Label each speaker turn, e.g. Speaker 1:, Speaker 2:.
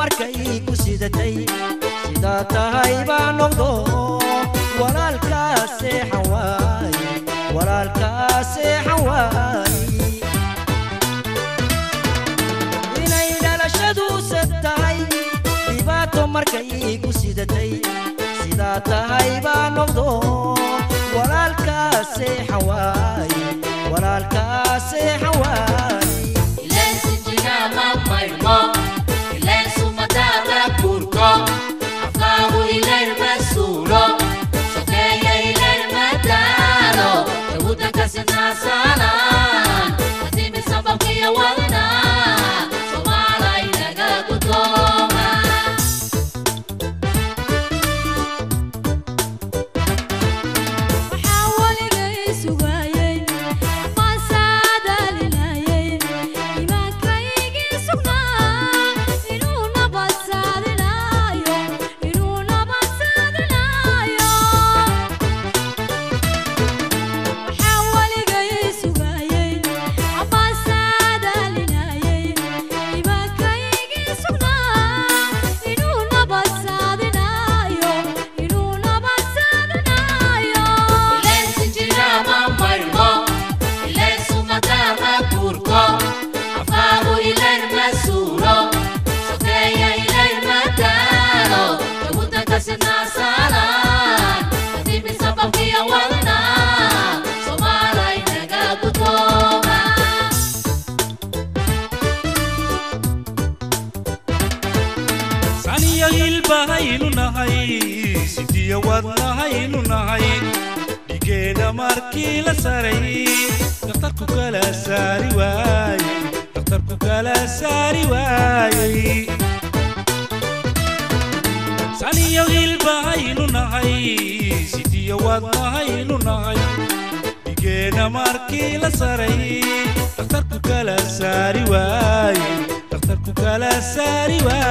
Speaker 1: markay ku sidatay sidaa tahay baa noqdo walaalkaa seexan waaye walaalkaa seexan waaye inay dhalashaduse tahay dhibaato markay ku sidatay sidaa tahay baa noqdo walaalkaa seexan waaye walaalkaa seexan waaye
Speaker 2: ileen sinjigaa ma maydhmo ileen sumadaada kurko afkaagu ileen ma suulo sokeeya ileen ma daalo dawudanka sinaasaanaan kadimi sababkiyo wadna somaala inaga gudooma
Speaker 3: waxaa waligay sugayey maasaadaalinayey imaankaygii sugnaa inuu nabadsaadinaayo inuu nabadsaadinaayo waxaa waligay sugayey maasaadaalinayey imaankaygii sugnaa inuu nabadsaadinaayo inuu nabadsaadinaayo
Speaker 2: ileen sinjigaa ma maydhmo ileen sumadaama kurko afkaagu ileen ma suulo sokeeya ileen ma daalo dawudanka sinaasaanaan kadimi sababkiyo wadna somaala inaga gudooma
Speaker 4: saniya hilbahaynu nahay sidiya wadnahaynu nahay dhigeena markii la saray dhakhtarku kala saari waayey dhakhtarku kala saari waayey saniya hilbahaynu nahay sidiya wadnahaynu nahay dhigeena markii la saray dhakhtarku kala saari waayey dhakhtarku kala saari waayey